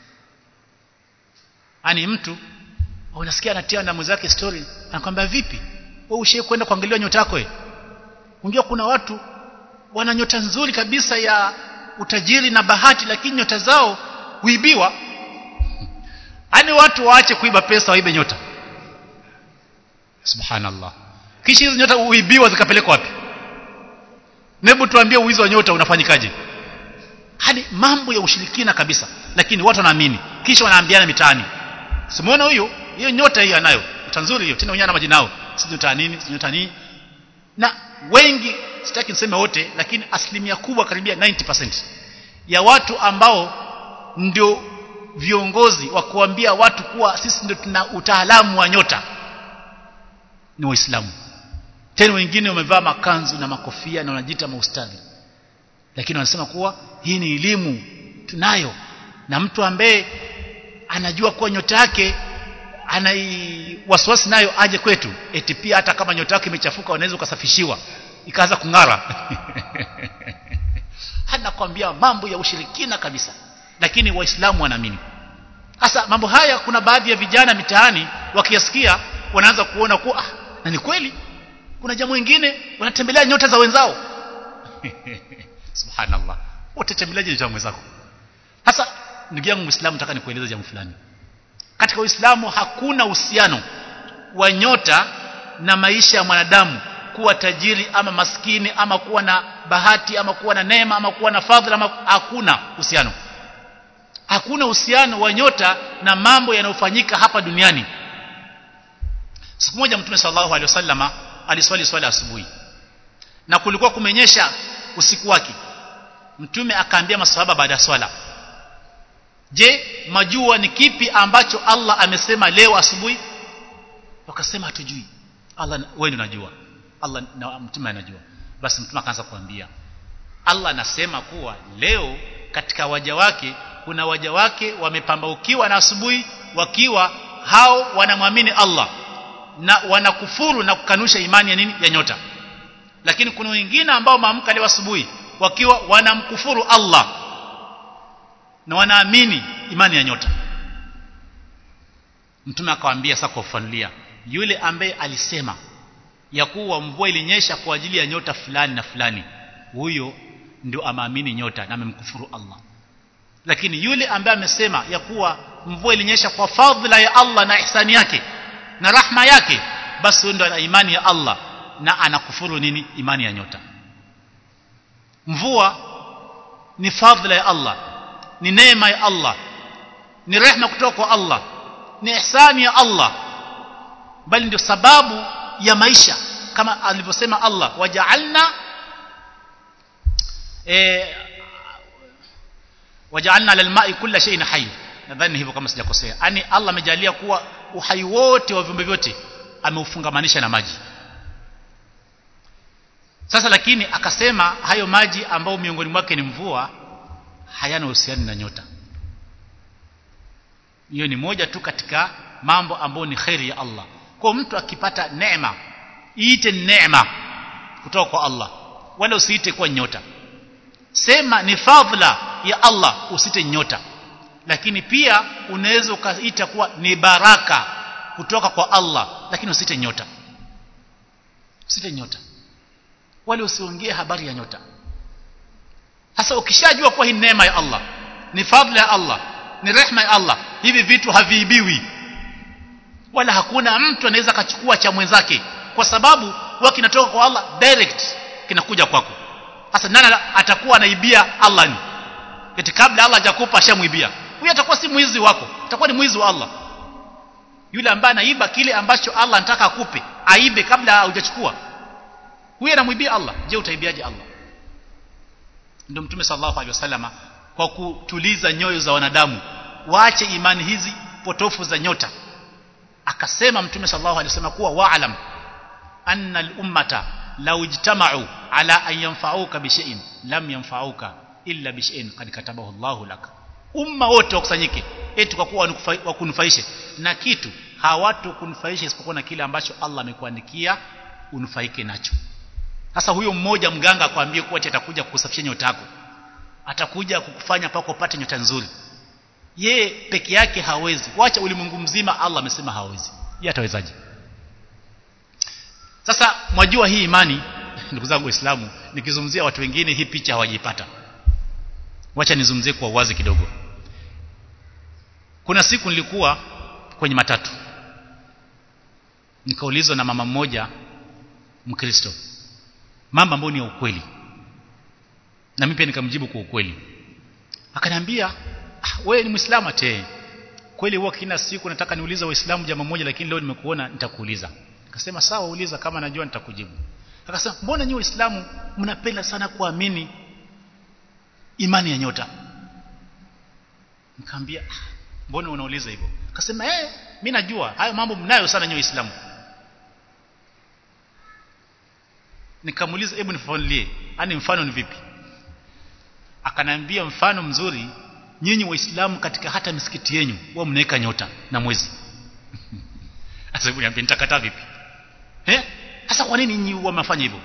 ani mtu unasikia anatia na mwenzake story anakwambia vipi wewe ushe kwenda kuangalia nyota yako wewe unajua kuna watu wana nyota nzuri kabisa ya utajiri na bahati lakini nyota zao huibiwa Ani watu waache kuiba pesa waibe nyota. Subhanallah. Kisha hizo nyota uibiwa zikapelekwa wapi? Nebu tuambie uwizi wa nyota unafanyikaje? Hadi mambo ya ushirikina kabisa. Lakini watu wanaamini. Kisha wanaambiana mitaani. Simuona huyo? Hiyo nyota hiyo anayo. Nyota nzuri hiyo. Tena unyana majina yao. Si nyota nini? Si nyota nini? Na wengi sitaki niseme wote lakini asilimia kubwa karibia 90% ya watu ambao ndio viongozi wa kuambia watu kuwa sisi ndio tuna utaalamu wa nyota ni waislamu tena wengine wamevaa makanzu na makofia na wanajiita maustadhi lakini wanasema kuwa hii ni elimu tunayo na mtu ambaye anajua kuwa nyota yake anai wasiwasi nayo aje kwetu eti pia hata kama nyota yake imechafuka wanaweza ukasafishiwa ikaanza kung'ara anakwambia mambo ya ushirikina kabisa lakini waislamu wanaamini sasa mambo haya kuna baadhi ya vijana mitaani wakiyasikia wanaanza kuona kuwa ah, na ni kweli kuna jambo lingine wanatembelea nyota za wenzao subhanallah utatembeleaje nyota za wenzako sasa ndugu yangu muislamu nataka nikueleze jambo fulani katika uislamu hakuna uhusiano wa nyota na maisha ya mwanadamu kuwa tajiri ama maskini ama kuwa na bahati ama kuwa na neema ama kuwa na fadhila ama hakuna uhusiano hakuna uhusiano wa nyota na mambo yanayofanyika hapa duniani siku moja mtume sallallahu alaihi wasallama aliswali swala asubuhi na kulikuwa kumenyesha usiku wake mtume akaambia masahaba baada ya swala je majua ni kipi ambacho Allah amesema leo asubuhi wakasema hatujui Allah wewe unajua Allah na mtume anajua basi mtume akaanza kuambia Allah anasema kuwa leo katika waja wake kuna waja wake wamepambaukiwa na asubuhi wakiwa hao wanamwamini Allah na wanakufuru na kukanusha imani ya nini ya nyota lakini kuna wengine ambao maamka leo asubuhi wakiwa wanamkufuru Allah na wanaamini imani ya nyota mtume akawaambia sasa kufanulia yule ambaye alisema ya kuwa mvua ilinyesha kwa ajili ya nyota fulani na fulani huyo ndio amaamini nyota na amemkufuru Allah lakini yule ambaye amesema ya kuwa mvua ilinyesha kwa fadhila ya Allah na ihsani yake na rahma yake basi huyo ndio ana imani ya Allah na anakufuru nini imani ya nyota mvua ni fadhila ya Allah ni neema ya Allah ni rehma kutoka kwa Allah ni ihsani ya Allah bali ndio sababu ya maisha kama alivyosema Allah waja'alna eh waja'alna lilma'i kulla shay'in hayy nadhani hivyo kama sijakosea yani Allah amejalia kuwa uhai wote wa viumbe vyote ameufungamanisha na maji sasa lakini akasema hayo maji ambayo miongoni mwake ni mvua hayana uhusiano na nyota hiyo ni moja tu katika mambo ambayo ni khairi ya Allah kwa mtu akipata neema iite neema kutoka kwa Allah wala usiite kwa nyota sema ni fadhila ya Allah usite nyota lakini pia unaweza ukaita kuwa ni baraka kutoka kwa Allah lakini usite nyota usite nyota wala usiongee habari ya nyota sasa ukishajua kuwa hii neema ya Allah ni fadhila ya Allah ni rehma ya Allah hivi vitu haviibiwi wala hakuna mtu anaweza akachukua cha mwenzake kwa sababu huwa kinatoka kwa Allah direct kinakuja kwako sasa nani atakuwa anaibia Allah ni eti kabla Allah hajakupa ashamuibia huyo atakuwa si mwizi wako atakuwa ni mwizi wa Allah yule ambaye anaiba kile ambacho Allah anataka akupe aibe kabla hujachukua huyo anamwibia Allah je utaibiaje Allah ndio mtume sallallahu alaihi wasallama kwa kutuliza nyoyo za wanadamu waache imani hizi potofu za nyota akasema mtume sallallahu alaihi wasallam kuwa wa'lam anna al-ummata law ijtama'u ala an yanfa'uka bi shay'in lam yanfa'uka illa bi shay'in qad katabahu Allahu lak umma wote wakusanyike eti kwa kuwa wakunufaishe na kitu hawatokunufaisha isipokuwa na kile ambacho Allah amekuandikia unufaike nacho sasa huyo mmoja mganga akwambie kuwa atakuja kukusafishia nyota yako atakuja kukufanya pako upate nyota nzuri ye peke yake hawezi wacha ulimwengu mzima Allah amesema hawezi yeye atawezaje sasa mwajua hii imani ndugu zangu waislamu nikizungumzia watu wengine hii picha hawajipata wacha nizungumzie kwa uwazi kidogo kuna siku nilikuwa kwenye matatu nikaulizwa na mama mmoja mkristo mambo ambayo ni ya ukweli na mimi pia nikamjibu kwa ukweli akaniambia ah, wewe ni muislamu ate kweli huwa kila siku nataka niulize waislamu jambo moja lakini leo nimekuona nitakuuliza akasema sawa uliza kama najua nitakujibu akasema mbona nyinyi waislamu mnapenda sana kuamini imani ya nyota nikamwambia ah, mbona unauliza hivyo akasema eh mimi najua hayo mambo mnayo sana nyinyi waislamu nikamuuliza hebu nifafanulie yani mfano ni vipi akanambia mfano mzuri nyinyi waislamu katika hata misikiti yenu huwa mnaweka nyota na mwezi sasa hebu niambie nitakataa vipi eh sasa kwa nini nyinyi huwa mnafanya hivyo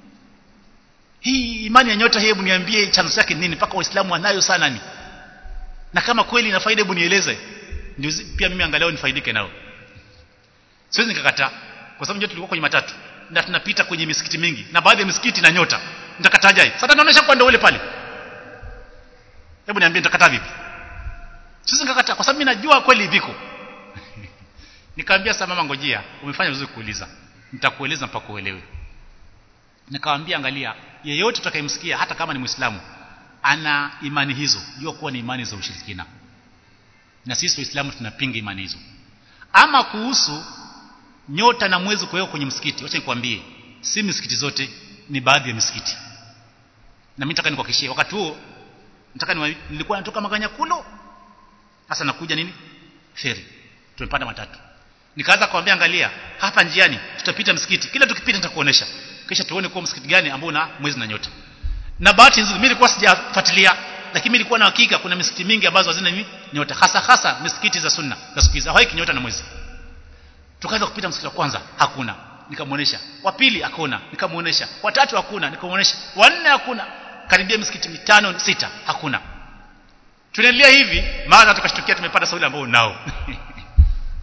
hii imani ya nyota hebu niambie chanzo chake nini mpaka waislamu wanayo sana ni na kama kweli ina faida hebu nieleze ndio pia mimi angalau nifaidike nao siwezi nikakataa kwa sababu nyota tulikuwa kwenye matatu na tunapita kwenye misikiti mingi na baadhi ya misikiti na nyota nitakatajaje sasa naonesha kwa ndio ule pale hebu niambie nitakataa vipi sisi nikakataa kwa sababu mimi najua kweli viko nikamwambia sasa mama ngojea umefanya vizuri kuuliza nitakueleza mpaka uelewe nikamwambia angalia yeyote utakayemsikia hata kama ni muislamu ana imani hizo jua kuwa ni imani za ushirikina na sisi waislamu tunapinga imani hizo ama kuhusu nyota na mwezi kuwekwa kwenye msikiti wacha nikwambie si misikiti zote ni baadhi ya misikiti na mimi nataka nikuhakikishie wakati huo nataka ni nilikuwa natoka Maganyakulo sasa nakuja nini feri tumepanda matatu nikaanza kumwambia angalia hapa njiani tutapita msikiti kila tukipita nitakuonesha kisha tuone kwa msikiti gani ambao una mwezi na nyota na bahati nzuri mimi nilikuwa sijafuatilia lakini nilikuwa na hakika kuna misikiti mingi ambazo hazina nini nyota hasa hasa misikiti za sunna za siku hizi hawaiki nyota na mwezi tukaanza kupita msikiti wa kwanza hakuna nikamuonesha wa pili akaona nikamuonesha wa tatu hakuna nikamuonesha wa nne hakuna karibia misikiti mitano sita hakuna tunaendelea hivi mara tukashtukia tumepata sauli ambao nao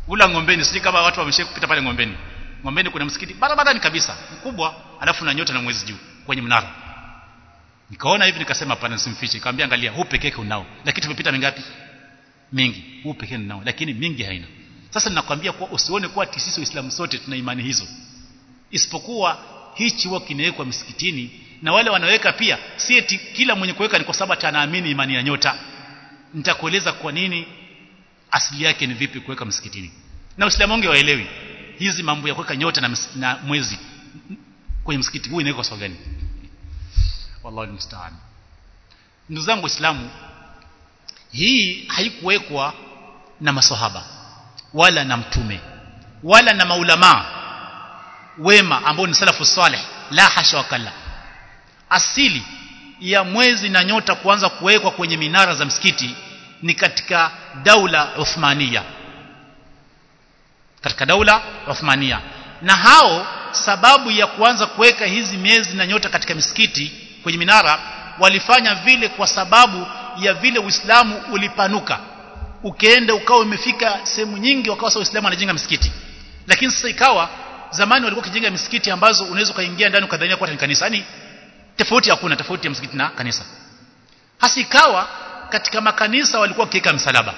ula ngombeni sijui kama watu wameshapita pale ngombeni ngombeni kuna msikiti barabarani kabisa mkubwa alafu na nyota na mwezi juu kwenye mnara nikaona hivi nikasema hapana nisimfiche nikamwambia angalia huu pekee yake unao lakini tumepita mingapi mingi huu pekee unao lakini mingi haina sasa ninakwambia kuwa usione kuwa sisi waislamu sote tuna imani hizo isipokuwa hichi huwa kinawekwa msikitini na wale wanaweka pia si eti kila mwenye kuweka ni kwa sababu anaamini imani ya nyota nitakueleza kwa nini asili yake ni vipi kuweka msikitini na waislamu wengi waelewi hizi mambo ya kuweka nyota na, na mwezi kwenye msikiti huu inawekwa sababu gani wallahi musta'an ndugu zangu waislamu hii haikuwekwa na maswahaba wala na mtume wala na maulama wema ambao ni salafu saleh la hasha wakalla asili ya mwezi na nyota kuanza kuwekwa kwenye minara za msikiti ni katika daula Uthmania katika daula Uthmania na hao sababu ya kuanza kuweka hizi miezi na nyota katika misikiti kwenye minara walifanya vile kwa sababu ya vile Uislamu ulipanuka ukienda ukawa umefika sehemu nyingi wakawa sasa Uislamu anajenga misikiti lakini sasa ikawa zamani walikuwa kijenga misikiti ambazo unaweza kaingia ndani ukadhania kuwa ni kanisa yani tofauti hakuna tofauti ya msikiti na kanisa hasa ikawa katika makanisa walikuwa wakiweka msalaba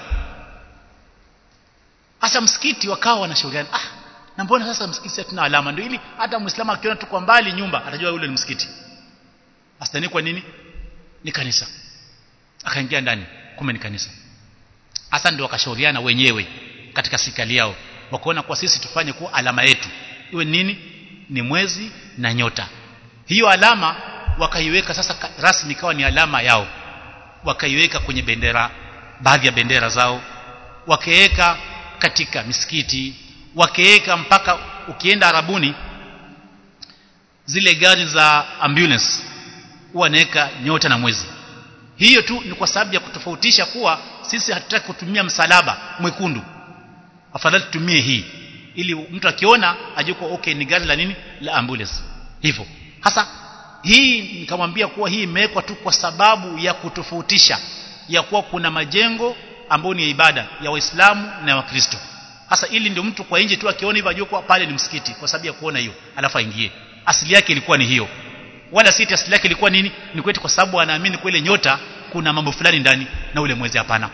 hasa msikiti wakawa wanashauriana ah na mbona sasa msikiti hatuna alama ndio ili hata muislamu akiona tu kwa mbali nyumba atajua yule ni msikiti asitani kwa nini ni kanisa akaingia ndani kumbe ni kanisa hasa ndio wakashauriana wenyewe katika serikali yao wakaona kwa sisi tufanye kuwa alama yetu iwe nini ni mwezi na nyota hiyo alama wakaiweka sasa rasmi ikawa ni alama yao wakaiweka kwenye bendera baadhi ya bendera zao wakaweka katika misikiti wakaweka mpaka ukienda arabuni zile gari za ambulance huwa wanaweka nyota na mwezi hiyo tu ni kwa sababu ya kutofautisha kuwa sisi hatutaki kutumia msalaba mwekundu afadhali tutumie hii ili mtu akiona ajue kuwa okay ni gari la nini la ambulance hivyo hasa hii nikamwambia kuwa hii imewekwa tu kwa sababu ya kutofautisha ya kuwa kuna majengo ambayo ni ya ibada ya waislamu na wakristo hasa ili ndio mtu kwa nje tu akiona hivyo ajue kuwa pale ni msikiti kwa sababu ya kuona hiyo alafu aingie asili yake ilikuwa ni hiyo wala si asili yake ilikuwa nini ni kwetu kwa sababu anaamini kwa ile nyota kuna mambo fulani ndani na ule mwezi hapana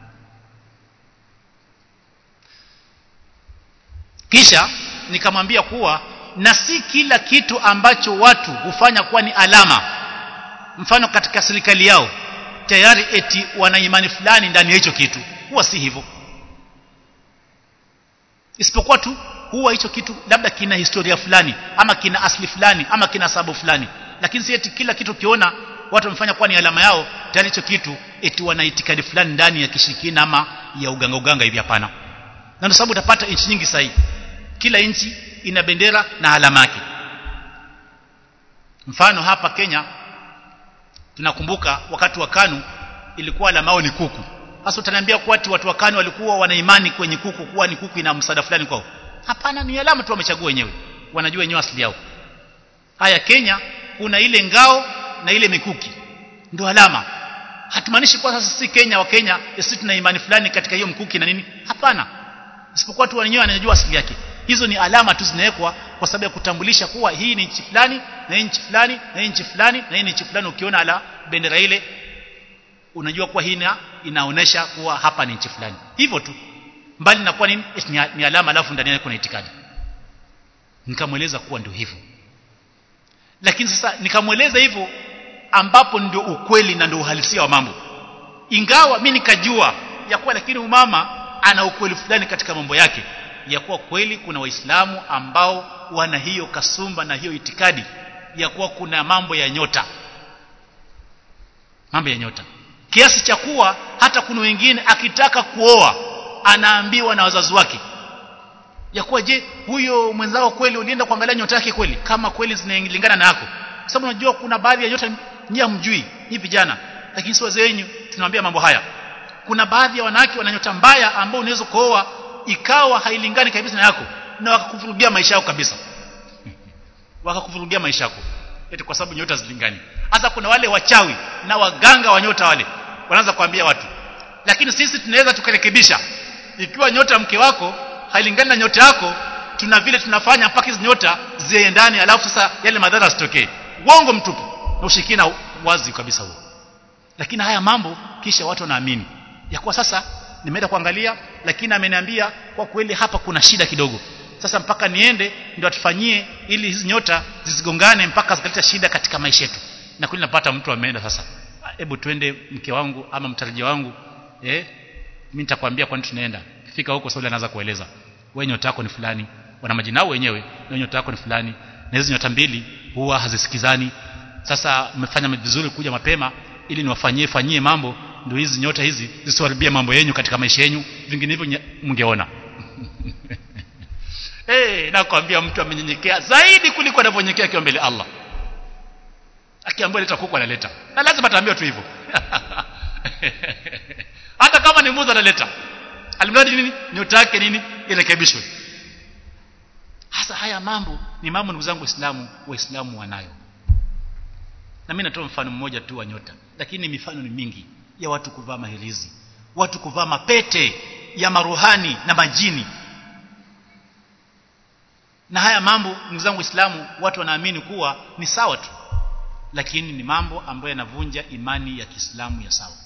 kisha nikamwambia kuwa na si kila kitu ambacho watu hufanya kuwa ni alama mfano katika serikali yao tayari eti wana imani fulani ndani ya hicho kitu huwa si hivyo isipokuwa tu huwa hicho kitu labda kina historia fulani ama kina asli fulani ama kina sababu fulani lakini si eti kila kitu kiona watu wamefanya kuwa ni alama yao tayari hicho kitu eti wana itikadi fulani ndani ya kishirikina ama ya uganga uganga hivi hapana na ndio sababu utapata nchi nyingi sahihi kila nchi ina bendera na alama yake mfano hapa Kenya tunakumbuka wakati wa KANU ilikuwa alama yao ni kuku sasa utaniambia kuwa watu wa KANU walikuwa wana imani kwenye kuku kuwa ni kuku ina msaada fulani kwao hapana ni alama tu wamechagua wenyewe wanajua wenyewe asili yao haya Kenya kuna ile ngao na ile mikuki ndio alama hatumaanishi kwa sasa si Kenya wa Kenya sisi tuna imani fulani katika hiyo mkuki na nini hapana isipokuwa tu wenyewe wanajua asili yake hizo ni alama tu zinawekwa kwa sababu ya kutambulisha kuwa hii ni nchi fulani na hii nchi fulani na hii nchi fulani na hii ni nchi fulani ukiona ala bendera ile unajua kuwa hii inaonesha kuwa hapa ni nchi fulani hivyo tu mbali na kuwa nini ni alama alafu ndani yake kuna itikadi nikamweleza kuwa ndio hivyo lakini sasa nikamweleza hivyo ambapo ndio ukweli na ndio uhalisia wa mambo ingawa mimi nikajua ya kuwa lakini umama ana ukweli fulani katika mambo yake ya kuwa kweli kuna waislamu ambao wana hiyo kasumba na hiyo itikadi ya kuwa kuna mambo ya nyota mambo ya nyota kiasi cha kuwa hata kuna wengine akitaka kuoa anaambiwa na wazazi wake ya kuwa je huyo mwenzao kweli ulienda kuangalia nyota yake kweli kama kweli zinalingana na yako sababu unajua kuna baadhi ya nyota nyinyi hamjui ni vijana lakini si wazee wenyu tunawaambia mambo haya kuna baadhi ya wanawake wana nyota mbaya ambao unaweza kuoa ikawa hailingani kabisa na yako na wakakuvurugia maisha yako kabisa wakakuvurugia maisha yako eti kwa sababu nyota zilingani hasa kuna wale wachawi na waganga wa nyota wale wanaanza kuambia watu lakini sisi tunaweza tukarekebisha ikiwa nyota mke wako hailingani na nyota yako tuna vile tunafanya mpaka hizo nyota ziendane alafu sasa yale madhara yasitokee uongo mtupu na ushirikina wazi kabisa huo lakini haya mambo kisha watu wanaamini ya kuwa sasa nimeenda kuangalia lakini ameniambia kwa kweli hapa kuna shida kidogo sasa mpaka niende ndio atufanyie ili hizi nyota zisigongane mpaka zikaleta shida katika maisha yetu na kweli napata mtu ameenda sasa hebu twende mke wangu ama mtarajia wangu eh mimi nitakwambia kwani tunaenda fika huko sasa anaanza kueleza wewe nyota yako ni fulani wana majina yao wenyewe na nyota yako ni fulani na hizo nyota mbili huwa hazisikizani sasa mmefanya vizuri kuja mapema ili niwafanyie fanyie mambo ndio hizi nyota hizi zisiharibie mambo yenu katika maisha yenu vinginevyo mngeona eh hey, nakwambia mtu amenyenyekea zaidi kuliko anavyonyenyekea akiwa mbele Allah akiambiwa leta kuku analeta na lazima ataambiwa tu hivyo hata kama ni mudha analeta alimradi nini nyota yake nini irekebishwe hasa haya mambo ni mambo ndugu zangu waislamu waislamu wanayo na mimi natoa mfano mmoja tu wa nyota lakini mifano ni mingi ya watu kuvaa mahirizi watu kuvaa mapete ya maruhani na majini na haya mambo ndugu zangu waislamu watu wanaamini kuwa ni sawa tu lakini ni mambo ambayo yanavunja imani ya Kiislamu ya sawa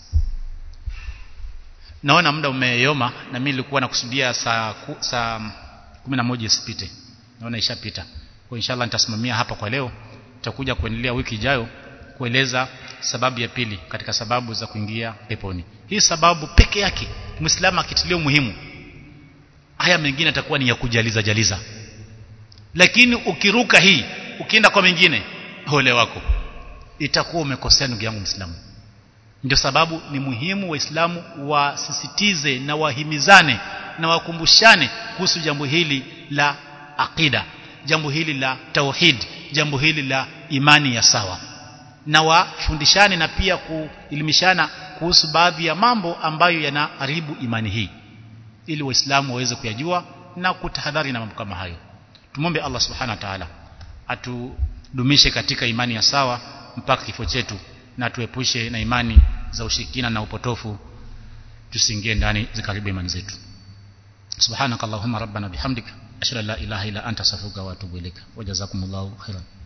naona muda umeyoma na mimi nilikuwa nakusudia saa ku, saa 11 isipite naona ishapita kwa inshallah nitasimamia hapa kwa leo tutakuja kuendelea wiki ijayo kueleza sababu ya pili katika sababu za kuingia peponi hii sababu peke yake muislamu akitilia muhimu haya mengine atakuwa ni ya kujaliza jaliza lakini ukiruka hii ukienda kwa mengine ole wako itakuwa umekosea ndugu yangu muislamu ndio sababu ni muhimu waislamu wasisitize na wahimizane na wakumbushane kuhusu jambo hili la aqida jambo hili la tauhid jambo hili la imani ya sawa na wafundishane na pia kuelimishana kuhusu baadhi ya mambo ambayo yanaharibu imani hii ili waislamu waweze kuyajua na kutahadhari na mambo kama hayo tumombe Allah subhanahu wa ta'ala atudumishe katika imani ya sawa mpaka kifo chetu na tuepushe na imani za ushirikina na upotofu tusiingie ndani zikaribu imani zetu subhanakallahumma rabbana bihamdika ashhadu an la ilaha illa anta astaghfiruka wa atubu ilaika wajazakumullahu khairan